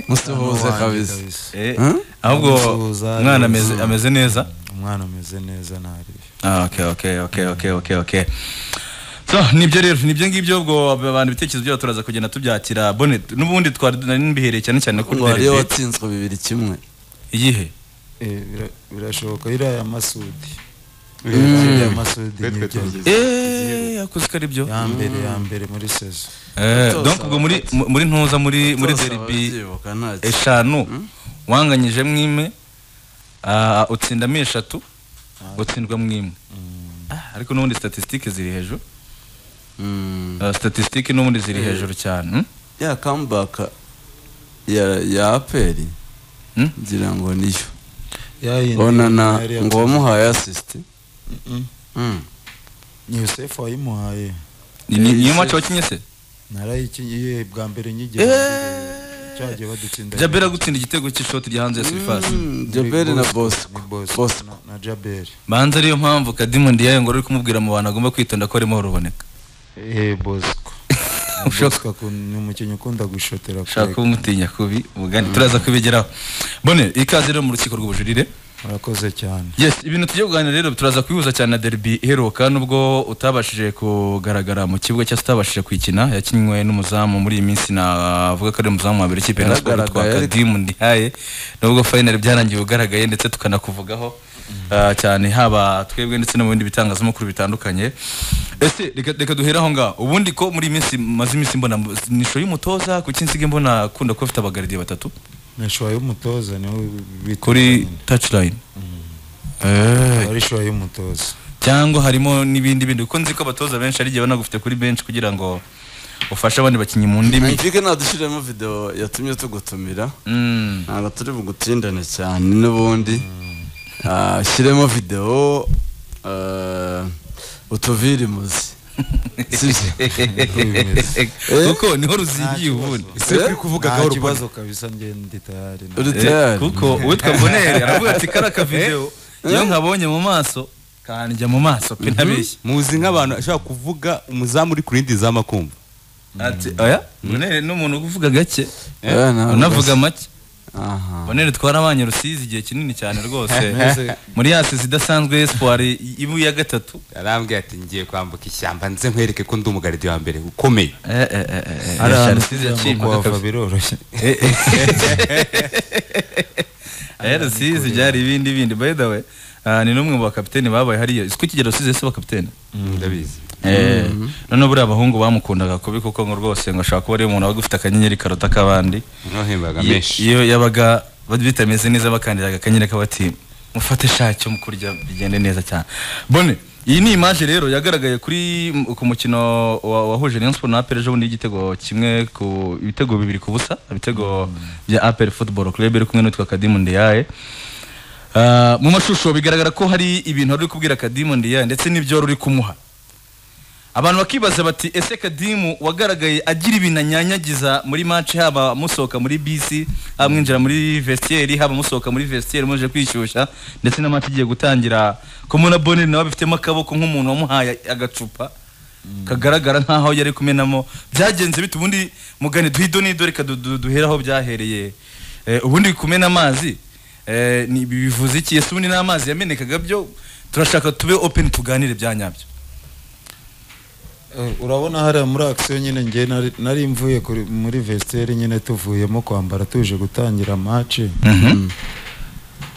musuhuze kabisa Eh, Huh? ahubwo Aramusuhuza, umwana ameze aramusuhuza. ameze neza umwana ameze neza ntarebe Ah, okay okay okay okay okay okay so nibyo rero nibyo ngibyo ubwo abantu ibitekerezo byabo turaza kugenda tubyakira bone n'ubundi twari nari mbihereye cyane cyane ko wari rero watsinzwe bibiri kimwe iyihe Eh, bira- birashoboka iriya ya masudi Mm. iriya masudi Twe twe nibyo twagize. eh yakoze ko ari byo ya mbere ya mbere muri sezo eh Tuzosaba donc ubwo muri mu- muri ntuza muri muri Zose derby ababyibuka ntacyo. eshanu wanganyije mwime ah, utsindamo eshatu gutsindwa mwimwe Ah, ariko n'ubundi statistique ziri hejuru Mm. Ah, statistique n'ubundi ziri hejuru cyane hmm? ya comeback ya ya aperi Hmm? ngira ngo niyo yayindi onana yari yatsinze. ngo wamuhaye assist Mm. Mm. ni yosefu wayimuhaye Ni- ni- niyo Yes, yes. match wakinye se narayikingiye bwa mbere nyigera mbere, Eh. cyagiye badutsinda jabera gutsinda igitego cy'ishoti rya hanze ya surface Mm, Jaberi na ni Bosco bosco Bosco na- na jaberi banza ariyo mpamvu kadimundi yayo ngo ari kumubwira mu bantu agomba kwitonda ko arimo ruboneka Eh, bosco Ushaka- bosco akun- ni umukinnyi ukunda gushotera ushaka kurega. kumutinya kubi ubugani turaza kubigeraho bone ikaze rero mu rukiko rw'ubujurire murakoze cyane yes ibintu tugiye kuganira rero turaza kubihuza cyane na derby iheruka nubwo utabashije kugaragara mu kibuga cyangwa se utabashije kuyikina yakinywe n'umuzamu muri iyi minsi navuga ko ari umuzamu wa mbere ikipe na siporo twa Yagaragaye, ariko- kadimu ndihaye nubwo final byarangiye ugaragaye ndetse tukanakuvugaho ah, cyane haba twebwe ndetse no mu bindi bitangazamakuru bitandukanye ese reka reka duhere aho ngaho ubundi ko muri iyi minsi maze iminsi mbona nisho y'umutoza kuki nsiga mbona akunda kuba afite abagaridiye batatu nishuwa y'umutoza niwe bita kuri touchline Eh, ari shuwa y'umutoza cyangwa harimo n'ibindi bindi kuko nzi ko abatoza benshi ari igihe banagufite kuri benshi kugira ngo ufashe abandi bakinnyi mu ndimi mvike ntadushiremo video yatumye tugutumira Mm. ntabwo turi bugutindane cyane n'ubundi Ah, shyiremo video ah, utuvire imuzi sibyo kuko niho ruzigiye ubundi Ese turi kuvuga Nta gahoro kibazo kabisa njye ndi tayari na- uri Eh, tayari kuko uwitwa bonere aravuga ati kara akavidewo iyo nkabonye mu maso kanjya mu maso pe ntabeshya muzi nk'abantu ashobora kuvuga umuzamu uri ku rindi zamu akumva ati oya bonere n'umuntu uvuga gake Eh, ntabwo- unavuga make aha bonere twarabanye rusizi igihe kinini cyane rwose Mwese- muri yasizi idasanzwe espoir ibu ya gatatu arambwira ati ngiye kwambuka ishyamba nze nkwereke ko ndi umugaridi wa mbere ukomeye Eh, eh, eh, eh, hari eh, ahantu Rusizi kugira ngo yacibwa kuhava kabisa. biroroshye Eh, Rusizi byari ibindi bindi by the way ah, ni n'umwe mu bakapiteni babaye hariya isi kukigera Rusizi si bakapiteni ndabizi Eh, noneho buriya abahungu bamukundaga kubi kuko ngo rwose ngo ashobora kuba ari umuntu wabaga ufite akanyenyeri karota k'abandi nohembaga Iyo- menshi iyo yabaga bari bitameze neza bakandiraga akanyenyeri k'abati mufate shacyo mu kurya bigende neza cyane bone iyi ni imaje rero yagaragaye kuri ku mukino wa- wahuje Rayon Sport na APR ejo bundi igitego kimwe ku ibitego bibiri ku busa ibitego bya APR Football Club iri kumwe n'utwa Kadimu Ndiyaye Ah, mu mashusho bigaragara ko hari ibintu ari kubwira Kadimu Ndiyaye ndetse n'ibyo uri kumuha abantu bakibaza bati ese kadimu wagaragaye agira ibintu anyanyagiza muri match haba musohoka muri bisi haba mwinjira muri vestiaire haba musohoka muri vestiaire muje kwishyushya ndetse na match igiye gutangira kumuna bonere nawe bifitemo akaboko nk'umuntu wamuhaye agacupa kagaragara nkaho yari kumenamo byagenze bite ubundi mugani duhido nido reka du- du- duheraho byahereye Eh, ubundi kumena amazi eh, ni- bivuze iki ese ubundi n'amazi yamenekaga byo turashaka tube open tuganire bya nyabyo Eh, urabona hariya muri akisiyo nyine njye nari- nari mvuye kuri- muri vestiaire nyine tuvuyemo kwambara tuje gutangira maci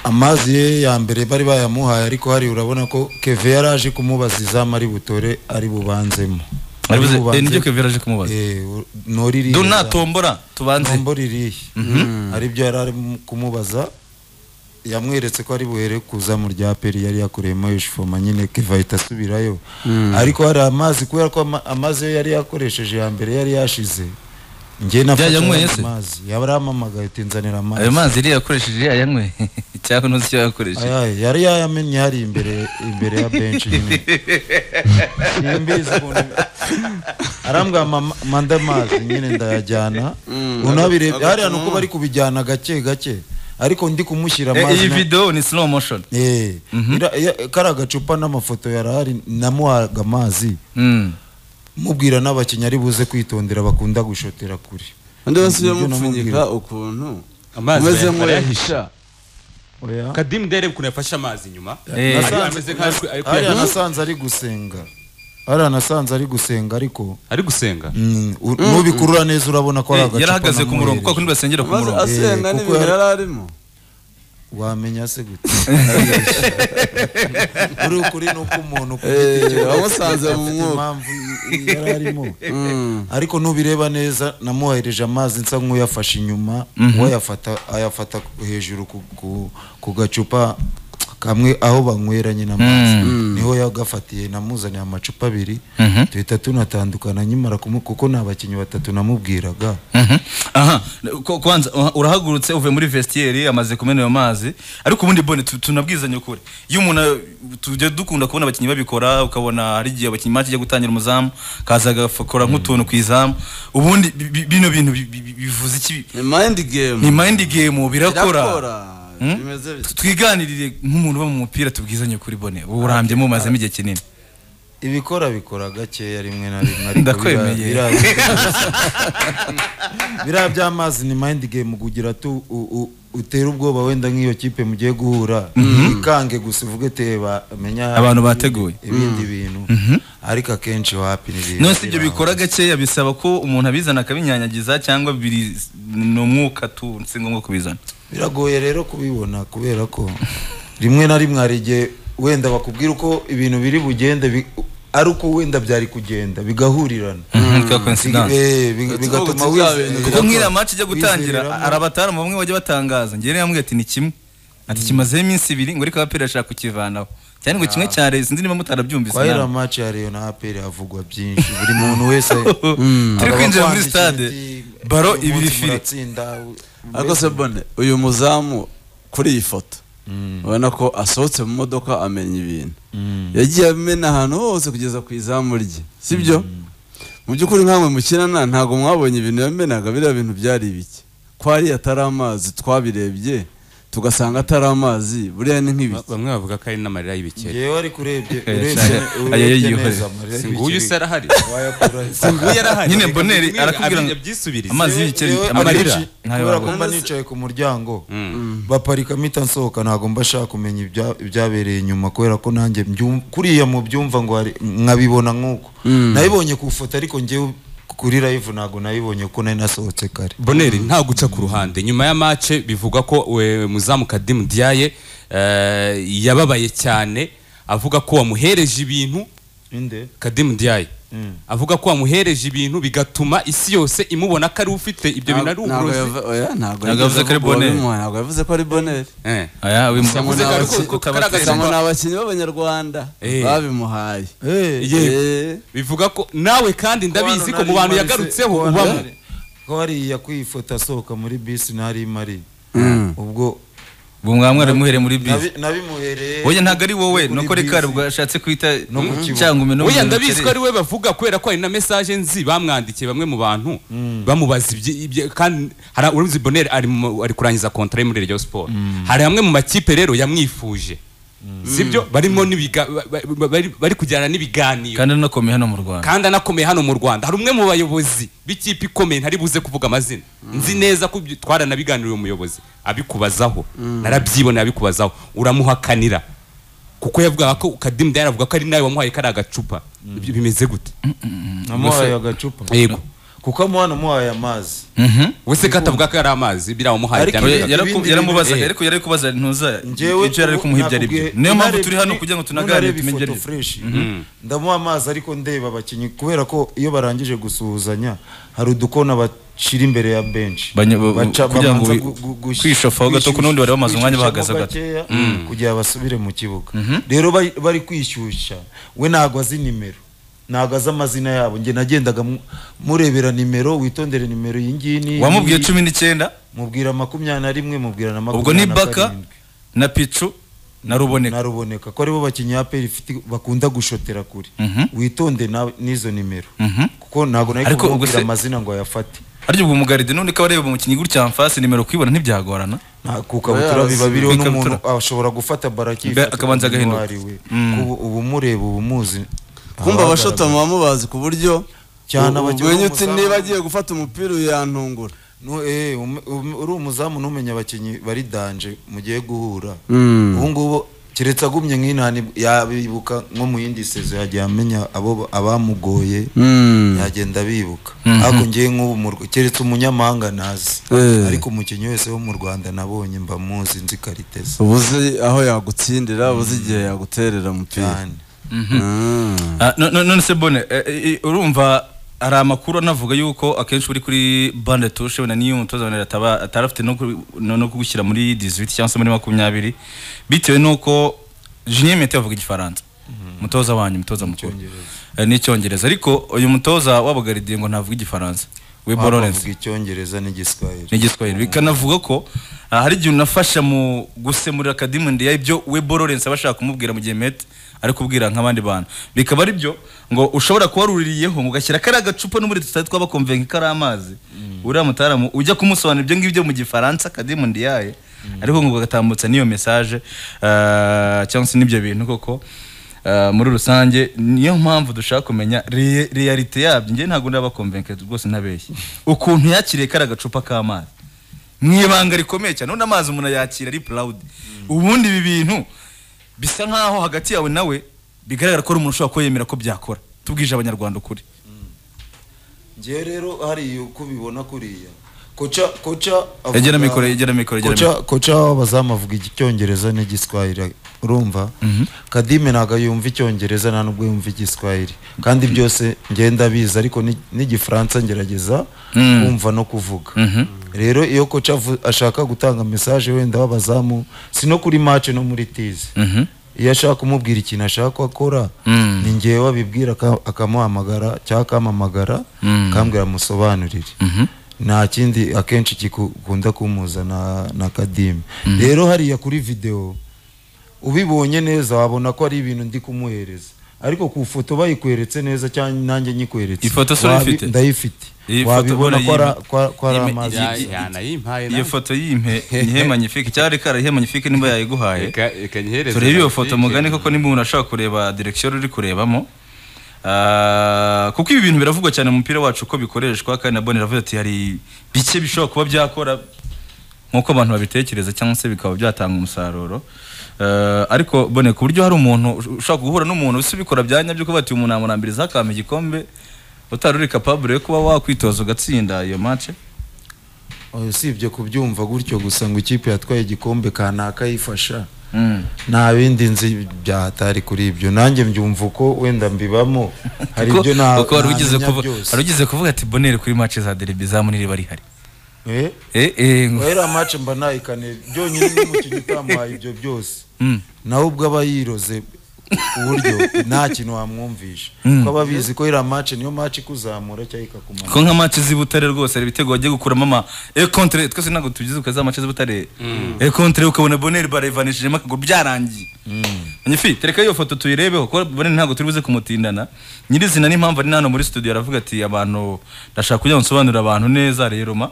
amazi ye ya mbere bari bayamuhaye ariko hari urabona ko keve yari aje kumubaza izamu ari butore ari bubanzemo Ari buze- bubanze- eh, niryo Keve yari aje kumubaza? Eh, u- no ririya dona zamu. tombora tubanze tombo ririya hari ibyo yari ari kumubaza yamweretse ko ari buhere kuza mu rya peri yari yakureyemo yishifoma nyine keva ahita asubirayo ariko hari amazi kubera ko ama- amazi yo yari yakoresheje ya mbere yari yashize njye nafashe yanyweye se? ayo mazi yarampamagaye ati ayo nzanira amazi mazi yari yakoresheje yayanyweye cyangwa ntuzi icyo yakoresheje Ayaye, yari yayamennye hari imbere imbere ya benshi nyine simbizi ukuntu arambwira mama- manda amazi nyine ndayajyana unabire aga- hariya ni uko bari kubijyana gake gake ariko ndi kumushyira Eh, amazi iyi na- video ni slow motion Eh, ira- ya- kariya gacupa n'amafoto yarahari namuhaga amazi Mm. mubwira n'abakinnyi ari buze kwitondera bakunda gushotera kure undi basubiye Nibyo mupfunyika namubwira. ukuntu Amazi umeze barayahisha. nk'uyahisha oya kadimu ndebe ukuntu yafashe amazi inyuma Eh. Ari- ameze nk'aho ari- hariya ari kuyahisha. nasanze ari gusenga hariya nasanze ari gusenga ariko ari gusenga mm, u- nubikurura neza urabona ko ari Eh, agacupa yarahagaze ku murongo kuko kundi basengera ku maze murongo asenga Eh, kuko n'ibintu yari- yari arimo wamenya se gute uri ukuri ni uko umuntu ku giti Eh, cye wamusanze mu afite mwuka. impamvu yari arimo ariko nubireba neza namuhereje amazi nsa nk'uyafashe inyuma we ayafata ayafata hejuru ku- ku- ku gacupa kamwe aho banywera nyine amazi niho yagafatiye namuzaniye amacupa abiri Mhm. duhita tunatandukana nyimara kumu- kuko ni abakinnyi batatu namubwiraga Mhm. aha ko- kwanza uh, urahagurutse uvuye muri vestiaire amaze kumena ayo mazi ariko ubundi bone tu- tunabwizanye ukuri iyo umuntu uh, tujya dukunda kubona abakinnyi babikora ukabona hari igihe abakinnyi mace ijya gutangira umuzamu kaza agakora nk'utuntu ku izamu ubundi bi- bi- bino bintu bi- bi- bi- bivuze iki ni mind game ni mind game birakora Birakora. Hmm? bimeze bityo twiganirire nk'umuntu uba mu mupira tubwizanye ukuri bone uburambye mumazemo igihe kinini ibikora bikora gakeya rimwe na rimwe ariko Ndakwemeye. biriya- biriya- biriya by'amazi ni mind game kugira tu u- u- utera ubwoba wenda nk'iyo kipe mugiye guhura ikange gusa uvuge teba menya Abantu bateguye. ibindi bintu ariko akenshi wapi n'ibintu none se ibyo bikora gakeya bisaba ko umuntu abizana akabinyanyagiza cyangwa biri ni umwuka tu si ngombwa kubizana biragoye rero kubibona kubera ko rimwe na rimwe hari igihe wenda bakubwira uko ibintu biri bugende bi- ari uko wenda byari kugenda bigahurirana Ka coincidence. Eh, bi- Utu- bigatuma utu bya bintu wize- kuko nk'iriya match ijya gutangira wizeberamo. hari abatamu bamwe bajya batangaza njyewe yambwiye ati ni kimwe ati kimazeho iminsi ibiri ngo ariko abapira ashaka kukivanaho cyane ngo kimwe cya reyo sinzi niba mutarabyumvise kwa iriya nawe. match ya Rayon na APR havugwa byinshi buri muntu wese turi aba kwinjira muri akwandikira stade ati, baro "Uyu ibiri munsi fire muratsinda, u- ariko se bone uyu muzamu kuri iyi foto ubona ko asohotse mu modoka amenya ibintu yagiye amena ahantu hose kugeza ku izamu rye sibyo mu by'ukuri nkamwe mukinana ntabwo mwabonye ibintu yamenaga biriya bintu byari ibiki ko hari atari amazi twabirebye tugasanga atari amazi buriya ni Ba- nk'ibiki bamwe bavuga ko ari n'amarira y'ibikeri Njyewe ariko urebye Eh, urebye cyane. urebye Ayayiyuhe. neza amarira si nguyu y'ibikeri usa arahari wayakura si nguyu arahari Nyine Reka Bonheur bimwe arakubwira ngo- abimenye byisubirize amazi y'ibikeri Njyewe amarira akenshi, ntayo kubera ko babura mba nicaye ku muryango Mm. baparika mpita nsohoka ntabwo mba nshaka kumenya ibya- ibyabereye inyuma kubera ko nanjye mbyum- kuriya mu byumva ngo hari- nkabibona nk'uko nabibonye ku ifoto ariko njyewe kuri live ntabwo nabibonye kuko nari nasohotse kare boneri nta guca ku ruhande nyuma ya mace bivugwa ko we muzamu kadimu diaye eh, yababaye cyane avuga ko wamuhereje ibintu inde kadimu diaye Mm. avuga ko wamuhereje ibintu bigatuma isi yose imubona ko ari ufite ibyo bintu ari Ntabwo uburozi yava- oya, ntabwo Ntabwo yavuze ko ari yavuze Bonheur. wabimuha, ntabwo yavuze ko ari boneri Eh. aya uyu Gusa mugabo ngo ntabwo ari ko- utabatera. kugaragaza- ngo ni abakinnyi b'abanyarwanda Eh. babimuhaye Ye. Eh. bivuga ko nawe kandi ndabizi ko mu bantu yagarutseho ko ubamo nari- ko hariya kwifota asohoka muri bisi ntari mari Mm. ubwo ubu mwaba mwaramuhereye muri bisi nabi- nabimuhereye oya ntabwo ari wowe muri ni uko reka bisi. ubwo ashatse kwita No mu kibuga. cyangwa umeno Oya ndabizi ko ari we bavuga kubera ko hari na message nzi bamwandikiye bamwe mu bantu bamubaza ibyi- ibyi- kandi hari urumzi Bonheur ari mu- ari kurangiza contrat ye muri Rayon Sport hari amwe mu makipe rero yamwifuje sibyo barimo n'ibiga- ba- ba- bari- bari kujyana n'ibiganiro kandi anakomeye hano mu rwanda kandi anakomeye hano mu Rwanda hari umwe mu bayobozi b'ikipe ikomeye ntari buze kuvuga amazina nzi neza ko ibyo- twaranabiganiriye uwo muyobozi abikubazaho narabyiboneye abikubazaho uramuhakanira kuko yavugaga ko Kadim Diarra avuga ko ari nawe wamuhaye kari agacupa Ibyo bimeze gute namuhaye agacupa yego kuko amuha namuhaye amazi Mhm. wese ko atavuga ko yari amazi biriya wamuhaye Ariko- byamubera. Oya, yaraku- ibindi yaramubazaga bintu- ariko yari kubaza ntuza njyewe ibyo yari kumuha ibyo ari byo nakubwiye- niyo mpamvu unareba- turi hano kugira ngo tunaganire unareba tumenye ibyo ari ifoto byo fresh, ndamuha amazi ariko ndeba abakinnyi kubera ko iyo barangije gusuhuzanya hari udukona bacira imbere ya benshi Banya- ba- kugira ngo wi- kwishofaho gato, kuko n'ubundi bari bamaze umwanya bahagaze gato. gato kugira basubire mu kibuga rero bari- bari kwishyushya we ntabwo azi nimero ntabwo azi amazina yabo njye nagendaga mu- murebera nimero witondere nimero iyi ngiyi n'iyi wamubwiye ngiyi. cumi n'icyenda mubwira makumyabiri na rimwe mubwira na ubwo ni makumyabiri na baka karindwi na picu na ruboneka naruboneka ko aribo bakinnyi APR ifite bakunda gushotera kure Mhm. witonde na- n'izo nimero Mhm. kuko ntabwo nari Ariko ubwo kumubwira se- amazina ngo ayafate harya ubwo umugaride none ko areba umukinnyi gutya mfasi nimero kuyibona ntibyagorana nta ku kabutura biba biriho Ku n'umuntu ikabutura. ashobora gufata baraki Ba- akabanza agahinduka. ubu umureba uba umuzi kumva Ahagaragara. abashotama bamubazi ku buryo cyane abakinnyi ubwo uti b'umuzamu- niba agiye gufata umupira uyantungura No, eh, um- um- uri umuzamu ntumenya abakinnyi bari danje mugiye guhura Mm. ubu ngubu keretse agumye nk'inani yabibuka nko mu yindi sezo yagiye amenya abo abamugoye Mm. yagenda abibuka ariko ngewe nk'ubu mu Rw- keretse umunyamahanga nazi Eh. ariko umukinnyi wese wo mu rwanda nabonye mba muzi nzi karite ze uba uzi aho yagutsindira uba uzi igihe yaguterera umupira cyane Mm. Ah, no- no- none se bone eh, eh, urumva hari amakuru anavuga yuko akenshi uri kuri bande tushe wenda n'iyo umutoza wenda ataba atari afite no ku- no no kugushyira muri 18 cyangwa se muri makumyabiri bitewe n'uko Julien Mete avuga igifaransa umutoza wanyu umutoza mukuru Eh, n'icyongereza ariko uyu mutoza w'abagaridiye ngo ntavuga igifaransa we Lawrence bavuga icyongereza n'igiswahili n'igiswahili bikanavuga ko ah, hari igihe unafasha mu gusemurira akadimundi ibyo we Lawrence aba ashaka kumubwira mu gihe mete ari kubwira nk'abandi bantu bikaba ari byo ngo ushobora kuba waruririyeho ngo ugashyira kariya gacupa n'ubundi tutari twabakomvenka kari amazi uriya mutaramutse ujya kumusobanurira ibyo ngibyo mu gifaransa akadimundi yaye ariko ngo ugatambutsa n'iyo mesaje ah, cyangwa se n'ibyo bintu koko ah, muri rusange niyo mpamvu dushaka kumenya re- realite yabyo njye ntabwo ndabakomvenke rwose ntabeshye ukuntu yakiriye kariya gacupa k'amazi mu ibanga rikomeye cyane ubundi amazi umuntu ayakira ari proud ubundi ibi bintu bisa nkaho hagati yawe nawe bigaragara ko ari umuntu ushobora kuba yemera ko byakora tubwije abanyarwanda ukuri ngewe rero hariya uko ubibona kuriya koca koca avuga- egera mikoro egera mikoro egera koca mikoro koca w'abazamu avuga icyongereza n'igiswahili urumva kadime ntabwo yumva icyongereza nta nubwo yumva igiswahili kandi byose ngenda biza ariko ni- n'igifaransa ngerageza kumva no kuvuga rero iyo koca avu- ashaka gutanga mesaje wenda w'abazamu si no kuri mace no muri tizi iyo ashaka kumubwira ikintu ashaka ko akora ni ngewe wabibwira akamuhamagara cyangwa akamamagara akambwira amusobanurire nta kindi akenshi gikunda kumuza na, na kadime rero hariya kuri videwo ubibonye neza wabona ko ari ibintu ndi kumuhereza ariko ku ifoto bayikweretse neza cyangwa nanjye nyikweretse Ifoto se urayifite? Wabi- ndayifite Iyi foto wabibona bora ko ari- yime- ko ari- ko ari yime- amazi ya- yitse. yanayimpaye iyo foto y'impe ihemanyifike cyari kara ihemanyifike nimba yayiguhaye turebe iyo foto mugani koko niba umuntu ashobora kureba direkisiyo uri kurebamo Ah, kuko ibi bintu biravugwa cyane mu mupira wacu uko bikoreshwa kandi na Bonne iravuze ati hari bike bishobora kuba byakora nk'uko abantu babitekereza cyangwa se bikaba byatanga umusaruro Ah, ariko Bonne ku buryo hari umuntu ush- ushobora guhura n'umuntu usi ubikora bya nyabyo kuba ati umuntu namurambiriza akampa igikombe utari uri capable yo kuba wakwitoza ugatsinda iyo match usibye kubyumva gutyo gusa ngo ikipe yatwaye igikombe kanaka yifasha Mm. nta bindi nzi byahatari kuri ibyo nanjye mbyumva uko wenda mbibamo hari Kuko- ibyo nta- kuko wari ugize ntamenya kuvu- byose. wari ugize kuvuga ati Bonne kuri match za derby zamu ntiriba rihari Eh? Eh, eh, ngo- wera mace mba nayikane byonyine n'umukinnyi utamuhaye ibyo byose nawe ubwo aba yiroze ku buryo nta kintu wamwumvisha kuko aba abizi ko iriya mace niyo mace ikuzamura cyangwa ikakumanura ko nka match z'i Butare rwose hari ibitego wagiye gukuramo ama e contre twese ntabwo tugize uko za match z'i Butare e contre ukabona Bonne barayivanishijemo akaguru byarangiye Nyifi tereka iyo foto tuyirebeho ko Bonne ntabwo turi buze kumutindana nyirizina n'impamvu ari hano muri studio aravuga ati abantu ndashaka kugira nsobanurira abantu neza rero ma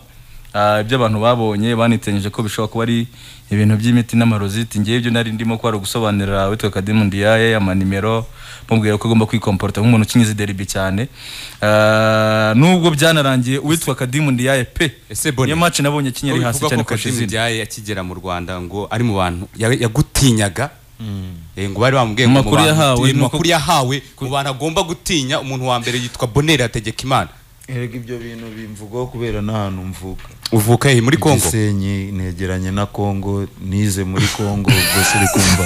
Ah, ibyo abantu babonye banitenyeje ko bishobora kuba ari ibintu by'imiti n'amaroziti ngewe ibyo nari ndimo kwari gusobanurira witwa Kadimu Ndiaye amanimero mubwira ko agomba kwikomporta nk'umuntu ukinyize derby cyane Ah, nubwo byanarangiye uwitwa Kadimu Ndiaye pe Ese Bonne, iyo match nabonye kinyi ari hasi cyane kurusha izindi byaye akigera mu rwanda ngo ari mu bantu ya- yagutinyaga Eh, ngo bari bamubwiye Mu ngo makuru mu bantu yahawe uti- ni mu uko- makuru yahawe mu bantu agomba gutinya umuntu wa mbere yitwa bonera hategekimana erega ibyo bintu bimvugaho kubera n'ahantu mvuka uvuka he muri kongo Gisenyi negeranye na Kongo nize muri Kongo ubwo suri kumva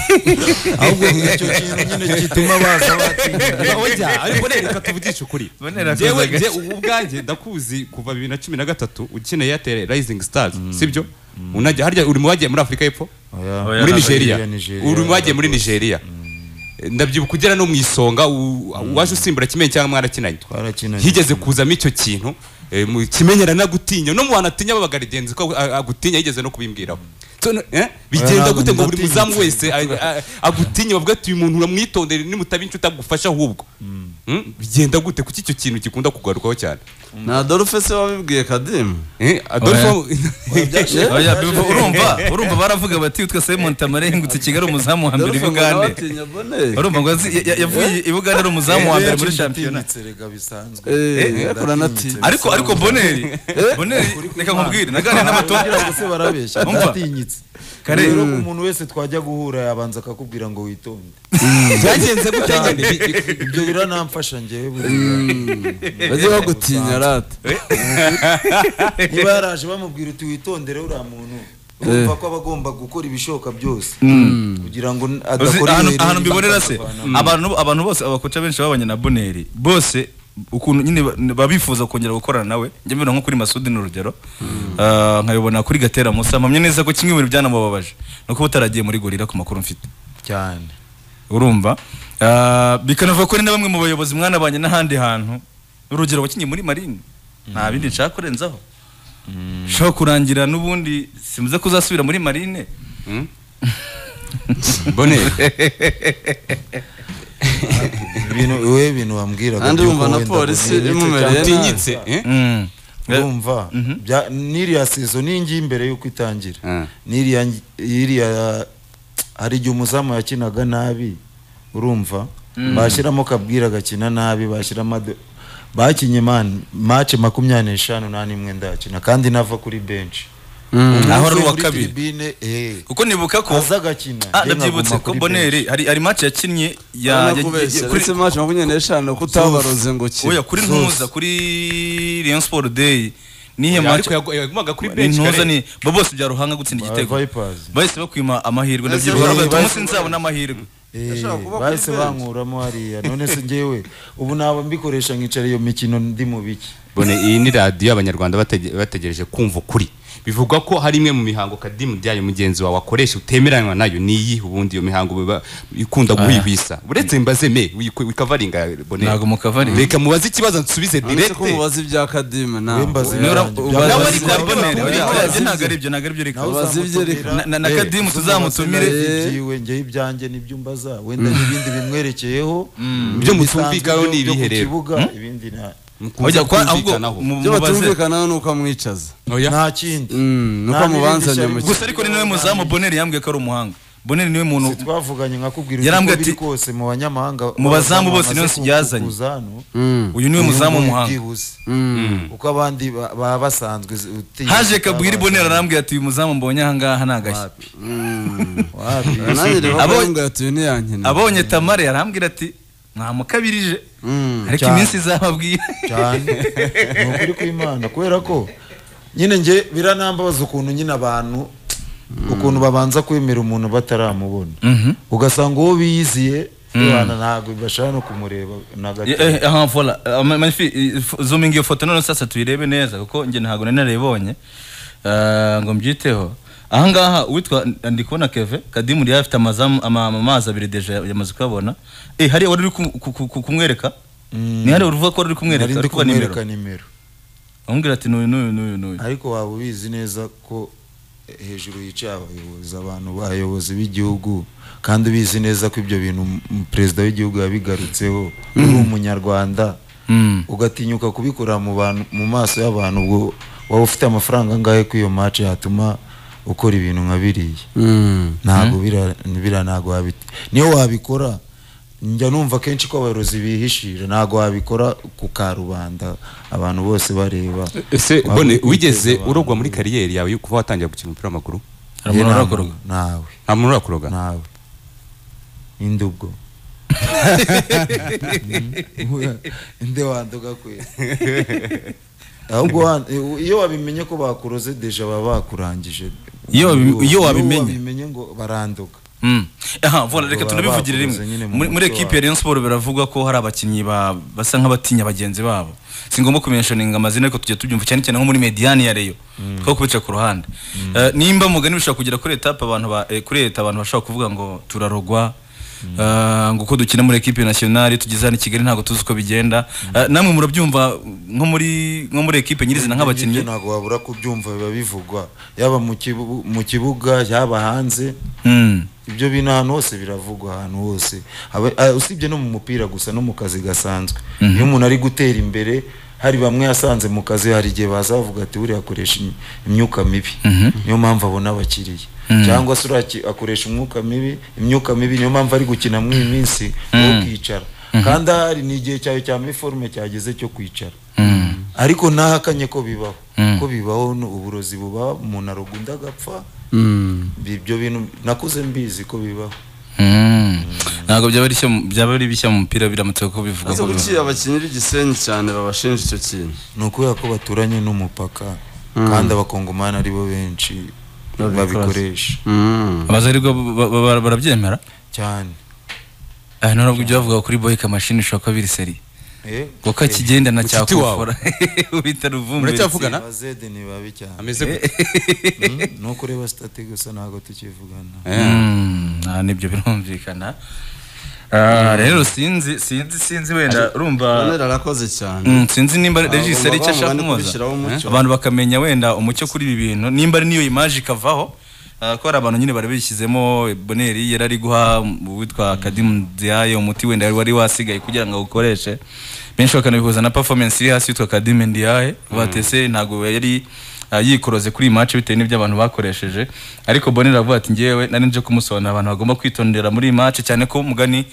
ahubwo icyo kintu nyine gituma baza batsinda Ojya, ariko bonera reka tuvugishe ukuri Bonera Njyewe- akoze njye ubu ubwanjye ndakuzi kuva bibiri na cumi na gatatu ukina airtel rising stars sibyo unajya harya uri mu bagiye muri afurika y'epfo Oya. Oya. muri na nigeria Nigeria, Nigeria. uri mu bagiye muri nigeria ndabyibuka ugera no mu isonga u- uwaje usimbura kimenyi cyangwa mwarakinanye Twarakinanye. higeze kuzamo icyo kintu eh, mu kimenyera nagutinya no mu bantu atinya babagarigenzi ko a- agutinya yigeze no kubimbwiraho So, no- eh, bigenda ntabwo gute ngo buri ndatinya. muzamu wese a- a- agutinye bavuga ati uyu muntu uramwitondere nimutaba inshuti agufasha ahubwo Mm? bigenda gute kuki icyo kintu gikunda kugarukaho cyane na adolphe se wabibwiye kadimu Eh, Adolfo Oya, Bibo, urumva urumva baravuga bati twese Simon Tamare yahingutse Kigali umuzamu wa mbere i Bugande urumva ngo yazi- ya- ya- yavuye i Bugande ari umuzamu wa mbere muri shampiyona rega bisanzwe yakuranati ariko ariko Boneri Boneri reka nkubwire naganira n'abatongira kugira ngo se barabeshya Umva. baratinyitse Kare. rero umuntu wese twajya guhura yabanza akakubwira ngo witonde byagenze gutya nyine Bi- bi- ibyo biranamfasha njyewe buriya. bajye bagutinya rata niba yaraje bamubwira uti witondere uriya muntu urumva ko aba agomba gukora ibishoboka byose kugira ngo Uzi, adakora ahantu ibihere ahantu nyine mbibonera se bakavana. abantu abantu bose abakoca benshi babanye na boneri bose ukuntu nyine ba- babifuza kongera gukorana nawe njye mbibona nko kuri masudi ni urugero Ah, nkabibona kuri gatera musa mpamya neza ko kimwe mu bintu byanamubabaje ni uko utaragiye muri gorira ku makuru mfite cyane urumva Ah, bikanavuga ko hari na bamwe mu bayobozi mwanabanye n'ahandi hantu urugero wakinnye muri marine nta bindi nshaka kurenzaho ushobora kurangira n'ubundi simbuze ko uzasubira muri marine Boneri ibintu we ibintu wambwiraga kandi by'uko wumva na wenda polisi ngo ntinyite imumereye cyane. nabi utinyitse eh? Mm. urumva bya- n'iriya sezo n'ingi mbere yuko itangira Ah. n'iriya ngi- iriya hari igihe umuzamu yakinaga nabi urumva bashyiramo kabwira agakina nabi bashyiramo ado- bakinye man mace makumyabiri n'eshanu nta n'imwe ndakina kandi nava kuri benshi Ahora ari uwa kabiri. kuko nibuka ko aza agakina Ah, njye ndabyibutse nkaguma ko kuri boneri hari hari match yakinnye ya ya- ya- uretse kuri maci makumyabiri n'eshanu ko utabaroze ngo oya ukire kuri ntuza kuri Rayon Sport Day niyo match ariko yagu- yagumaga kuri ni bench ntuza kare. ni bo bose bya ruhanga gutsinda Ba- igitego Vipers. bahise bakwima amahirwe Bahise ndabyibuka ba- bati bahise- umunsi nzabona amahirwe Eh, Yashaka kuba kuri bahise benshi. bankuramo hariya none se njyewe ubu naba mbikoresha nkicara iyo mikino ndi mu biki Bone iyi ni radiyo abanyarwanda batege- bategereje kumva ukuri bivugwa ko hari imwe mu mihango kadimu byayo mugenzi wawe akoresha utemeranywa nayo niyi ubundi iyo mihango biba- ikunda guhibisa uretse mbaze me wik- wikavaringa Boneri. Ntago mukavaringa. reka mubaze ikibazo nsubize uretse ko direct mubaza ibya kadimu nawe Wembaze oya. ibya- Niba Byarangiye. ubaza- Nawe ariko ubaza- Boneri, ubaza- oya, ubaza- ntabwo ari ibyo ntabwo ari ibyo reka Nawe Ubaze ibye uzamutumira. reka. Na- na- na Eh, Kadimu tuzamutumire. uzamubaze nawe ibyiwe, njyewe ibyanjye n'ibyumba za wenda n'ibindi bimwerekeyeho Ibyo mutumvikanaho ni byo- byo ibihe ku rero. kibuga, ibindi nta- Oya, kwa- ahubwo kumvikanaho mu- ibyo mubaze batumvikanaho ni uko amwicaza Oya. nta kindi Mm, nuko Nta n'irindi amubanzanye shyari mu bifite. gusa ariko ni nawe muzamu boneri yambwiye ko ari umuhanga boneri niwe muntu Si twavuganye nkakubwira Yarambwiye uko biri ati- kose mu banyamahanga Mu bazamu bose niwe bamaze ku- yazanye. kuza hano, uyu niwe uyu muzamu nguyu w'umuhanga byibuze. uko abandi ba- baba basanzwe utigeze haje baba kabwira boneri arambwira ati uyu muzamu mbonye ahangaha ni agashya wapi wapi nanjye rero Abo- kuvuga ngo yatuye ntiyankina abonye tamara yarambwira ati mwamukabirije ariko Cyane. iminsi izababwira cyane ni ukuri kw'imana kubera ko nyine njye biranambabaza ukuntu nyine abantu ukuntu babanza kwemera umuntu bataramubona ugasanga uwo biyiziye abana ntabwo bibashaka no kumureba na gato aha vola manifi zominga iyo foto none sasa tuyirebe neza kuko njye ntabwo nari narayibonye Eh, ngo mbyiteho ahangaha uwitwa ndi kubona keve kadimu yari afite amazamu- ama- amazi abiri deje yamaze kuyabona eh hari wari uri ku- ku- ku- ku- kumwereka ni hari uruvuga ko wari uri kumwereka nari ndi ari kuba kumwereka nimero nimero amubwira ati n'uyu n'uyu n'uyu n'uyu ariko waba ubizi neza ko hejuru yicaye abayobozi abantu bayobozi b'igihugu kandi ubizi neza ko ibyo bintu m- m- perezida w'igihugu yabigarutseho uri umunyarwanda Mm. ugatinyuka kubikora mu bantu mu maso y'abantu ubwo waba ufite amafaranga angahe ko iyo match yatuma ukora ibintu nka biriya ntabwo bira bira ntabwo wabit niyo wabikora njya numva kenshi ko abayobozi bihishira ntabwo wabikora ku karubanda abantu bose bareba ese Waba bone ukwiteza wigeze abantu. urogwa muri kariyeri yawe yo kuba watangira gukina umupira w'amaguru Hari umuntu Nta- urakoroga? ntawe nta muntu urakuroga nawe indubwo inde wanduga kwe ahubwo wa- iyo wabimenye ko bakuroze deja baba bakurangije Iyo wabi- iyo wabimenye. ngo baranduka Mm. aha vola reka Baba tunabivugire bakuze rimwe nyine mu muri muri muco ekipe ya Rayon Sport biravugwa ko hari abakinnyi ba- basa nk'abatinya bagenzi babo si ngombwa kumentioninga amazina ariko tujya tubyumva cyane cyane nko muri mediane ya Rayon two kubica ku ruhande Eh, nimba mugani bishobora kugera kuri etape abantu ba- eh, kuri leta abantu bashobora kuvuga ngo turarogwa eh, ngo uko dukina muri ekipe nationale tugeze hano i Kigali ntabwo tuzi uko bigenda Eh, namwe murabyumva nko muri nko muri ekipe nyirizina Ibyo nk'abakinnyi ntabwo wabura kubyumva biba bivugwa yaba mu kibu- mu kibuga yaba hanze Mm. ibyo bintu ahantu hose biravugwa ahantu hose Aba- ah, usibye no mu mupira gusa no mu kazi gasanzwe iyo umuntu ari gutera imbere hari bamwe yasanze mu kazi hari igihe bazavuga ati buriya akoresha im- imyuka mibi niyo mpamvu abona abakiriya cyangwa se uraki- akoresha umwuka mibi imyuka mibi niyo mpamvu ari gukina muri iyi minsi wowe ukicara kandi ahari ni igihe cyawe cya miforume cyageze cyo kwicara ariko ntahakanye ko bibaho ko bibaho ni uburozi buba umuntu arogunda agapfa Mm. ibyo bintu nakuze mbizi ko bibaho Mm. ntabwo byaba ari ishya- byaba ari bishya mu mupira biramutse kuko bivuga Ese ko kuki abakinnyi b'igisenyi cyane babashinja icyo kintu ni ukubera ko baturanye n'umupaka kandi abakongomani aribo benshi Babikoze. babikoresha Mm. abazarirwa ba- ba- ba- barabyemera cyane Eh, nubwo ibyo bavuga kuri boyika mashini bishobora kuba biri seri Eh, kuko akigenda na Mushiki wawe. cyakufora ubita ruvumbi Muracyavugana? ba Zed ni babi cyane ameze gute Mm, ni uko ureba sitati gusa ntabwo tukivugana Mm, ah, nibyo birumvikana Ah, rero sinzi sinzi sinzi wenda urumva Bonera arakoze cyane Mm, sinzi nimba Ntabwo regisseur icyo baba ashaka bangana no kunoza kubishyiraho umucyo. Eh, abantu bakamenya wenda umucyo kuri ibi bintu nimba ari niyo imaje ikavaho ah, ko hari abantu nyine bari bishyizemo boneri yari ari guha uwitwa kadimu diaye umuti wenda wari wasigaye kugira ngo awukoreshe benshi bakanabihuza na performance iri hasi yitwa kadimu diaye batese ntabwo yari ah, yikoroze kuri iyi match bitewe n'ibyo abantu bakoresheje ariko bonera aravuga ati ngewe nari nje kumusobanurira abantu bagomba kwitondera muri iyi match cyane ko mugani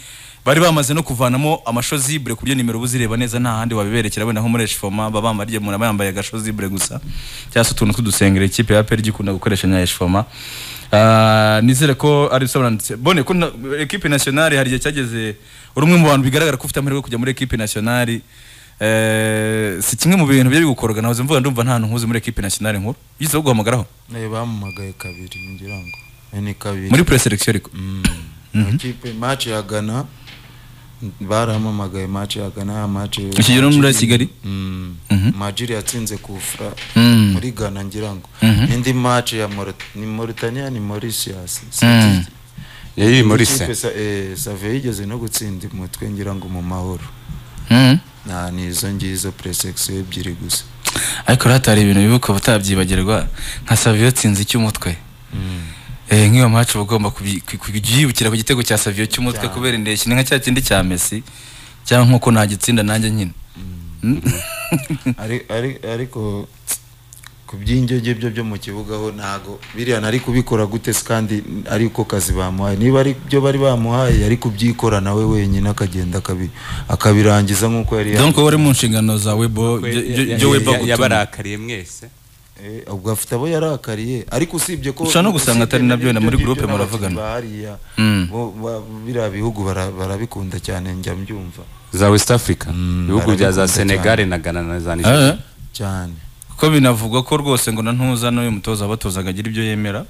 bari bamaze no kuvanamo amashozibure ku buryo nimero uba uzireba neza nta handi wabiberekera wenda nko muri eshifoma baba bambariye umuntu aba yambaye agashozibure gusa cyangwa se utuntu tw'udusengero ikipe ya peri igikunda gukoresha nka eshifoma Ah, nizere ko ari bisobanutse bone ko na- ekipe nationale hari igihe cyageze uri umwe mu bantu bigaragara ko ufite amahirwe yo kujya muri ekipe nationale Eh, si kimwe mu bintu byo bigukoroga nahoze mvuga ndumva nta hantu nkuzi muri ekipe nationale nkuru yize guhamagaraho Eh, bamuhamagaye kabiri ngira ngo Eh, ni kabiri muri preselection ariko ikipe match ya Ghana barampamagaye match ya Ghana ya match Iki gihe muri Kigali? Mm. Mhm. Majiri yatsinze kufra Mm. muri Ghana ngira ngo Mhm. indi match ya Maurit- ni Mauritania ni Mauritius Mm. yari muri se Ikipe sa- eh, Save yigeze no gutsinda umutwe ngira ngo mu mahoro Mhm. na ni izo ngizo presection ebyiri gusa ariko rero hatari ibintu bibuka butabyibagirwa nka saviyo tsinzi icy'umutwe Eh, nk'iyo macu uba ugomba kubyi- ku- kubyibukira ku gitego cya saviyo cy'umutwe kubera indeshyi ni nka cya kindi cya mesi cyangwa nk'uko nagitsinda nanjye nyine Ari- ari- ariko ku by'indyo byo byo mu kibuga ho ntago biriya nari kubikora gute se kandi ariko kazi bamuhaye niba ari byo bari bamuhaye yari kubyikora nawe wenyine akagenda akabi- akabirangiza nk'uko yari donc yabizi. wowe uri mu nshingano za webo byo weba Ya- ya- gutuma yabarakariye mwese Eh, ubwo afite abo yarakariye ariko usibye ko Ushobora no gusanga usibye atari nabyo wenda muri n'ibyo groupe n'abakinnyi muravugana. ba hariya, Mm. bo- ba- biriya bihugu bara- barabikunda cyane njya mbyumva za west africa ibihugu bya za barabikunda senegal na ghana na za nigeria Eh, cyane kuko binavugwa ko rwose ngo na ntuza n'uyu mutoza abatozaga agira ibyo yemera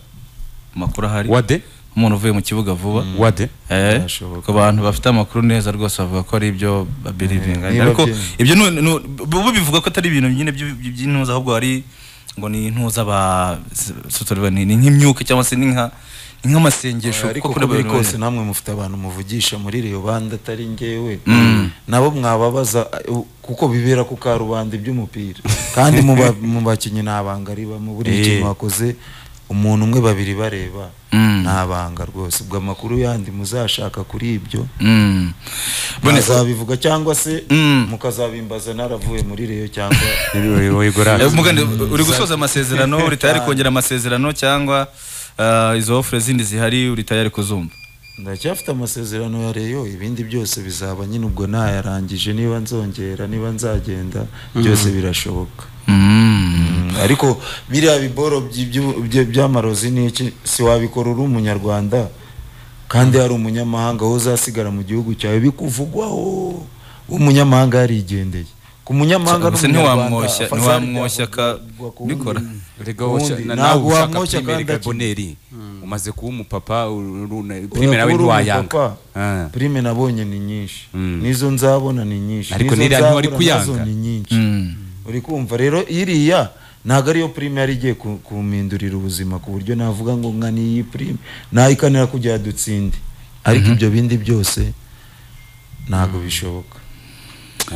amakuru ahari wade umuntu uvuye mu kibuga vuba wade Eh, Byashoboka. ku bantu bafite amakuru neza rwose bavuga ko ari ibyo babirivinga niba ariko bye- ibyo nu- nu- bo bivuga ko atari ibintu nyine by'u- by'intuza ahubwo ari ngo ni intuza ba s- sotorwa, ni ni nk'imyuka cyangwa se ni nka ni nk'amasengesho ariko kuko kuri uko biri buri wese kose namwe mufite abantu muvugisha muri iyo banda atari ngewe nabo mwababaza eh, kuko bibera ku karubanda iby'umupira kandi mu ba- mu bakinnyi nta banga ribamo buriya ikintu wakoze umuntu umwe babiri bareba nta banga rwose ubwo amakuru yandi muzashaka kuri ibyo Mm. Bone- mukazabivuga cyangwa se Mm. mukazabimbaza naravuye muri reyo cyangwa Eh, mugande uri gusoza amasezerano uri tayari kongera amasezerano cyangwa ah, izo ofure zindi zihari uri tayari kuzumva ndacyafite amasezerano ya reyo ibindi byose bizaba nyine ubwo nayarangije niba nzongera niba nzagenda byose birashoboka Mm, ariko biriya biboro by'ibyu- bya- by'amarozi n'iki si wabikora uri umunyarwanda kandi hari umunyamahanga wowe uzasigara mu gihugu cyawe bikuvugwaho umunyamahanga yarigendeye ku munyamahanga Gusa ntiwamwoshya- afata ntiwamwoshya ka- ibyavugwa ku wundi. bikora. Erega woshya- Ubundi na- ntabwo nawe ushaka wamwoshya primere kandi akina. gaboneri umaze kuba umupapa uru- uru- na- Oya, primere nawe kuri ubu ntiwayanga papa, Ah. Prime nabonye ni nyinshi Mm. n'izo nzabona ni nyinshi Ariko n'izo n'iriya ntiwari nzabura nazo kuyanga. ni nyinshi Mm. uri kumva rero iriya ntabwo ariyo prime yari igiye ku- kumindurira ubuzima ku buryo navuga ngo nka niyi prime nayikanira kugira dutsinde ariko ibyo bindi byose ntabwo bishoboka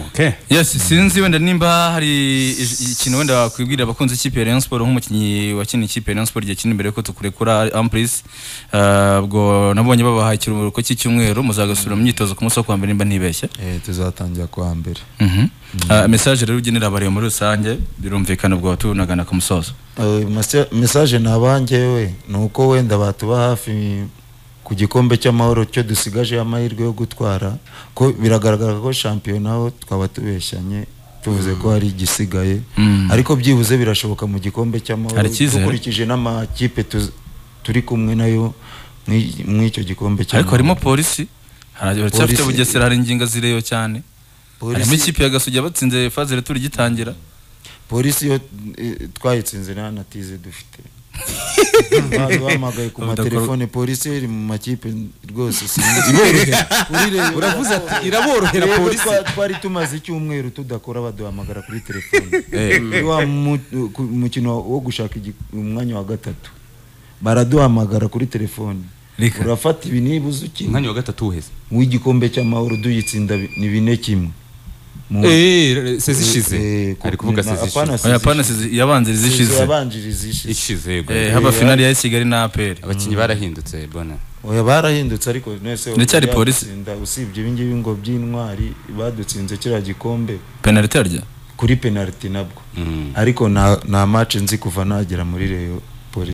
Okay. yes sinzi wenda nimba hari ij- ikintu wenda wakwibwira abakunzi ikipe ya Rayon Sport nk'umukinnyi wakina ikipe ya Rayon Sport igihe kinini mbere yuko tukurekura Amplis Ah, ubwo nabonye babaha ikiruhuko cy'icyumweru muzagasubira mu myitozo ku munsi wo kuwa mbere nimba ntibeshye Eh, tuzatangira kuwa mbere Mhm. Ah, message rero ugenera abariyo muri rusange birumvikana ubwo tunagana ku musozo Eh, masa- message nabaha njyewe ni uko wenda batuba hafi ku gikombe cy'amahoro cyo dusigaje amahirwe yo gutwara ko biragaragara ko shampiyona ho twaba tubeshyanye tuvuze ko hari igisigaye Mm. ariko byibuze birashoboka mu gikombe cy'amahoro Hari icyizere? dukurikije n'amakipe tuz- turi kumwe nayo muri- muri icyo gikombe ariko harimo cy'amahoro polisi hari uracyafite Polisi- bugesera hari ingingo zireyo cyane Polisi- harimo ikipe ya gasugi yabatsinze fazere turigitangira polisi yo eh, twayitsinze nta na tize dufite Bari bahamagaye ku Ubu dakora- matelefone polisi yo iri mu makipe rwose sinzi. Iborohera. Urireba. Uravuze ati iraborohera Rero polisi. twa- twari tumaze icyumweru tudakora baduhamagara kuri telefone Eh. Kuri wa mu- ku- mukino wo gushaka igi- umwanya wa gatatu baraduhamagara kuri telefone Reka. urafata ibi nibuze ukina Umwanya wa gatatu uheze. w'igikombe cy'amahoro duyitsinda bi- ni bine kimwe Mu- Eh, sezishize. Eh, Ari kuvuga na- sezishize. apana oya sezishize. pana yabanziriza ishize yabanjiri zishize Ishize yego. Eh, haba finali ya Kigali na APR Abakinnyi barahindutse bona. oya barahindutse ariko nese Ndacyari polisi. baradutsinda, usibye ibi ngibi ngo by'intwari badutsinze kiriya gikombe penaliti arya kuri penaliti nabwo ariko nta nta match nzi kuva nagera muri reyo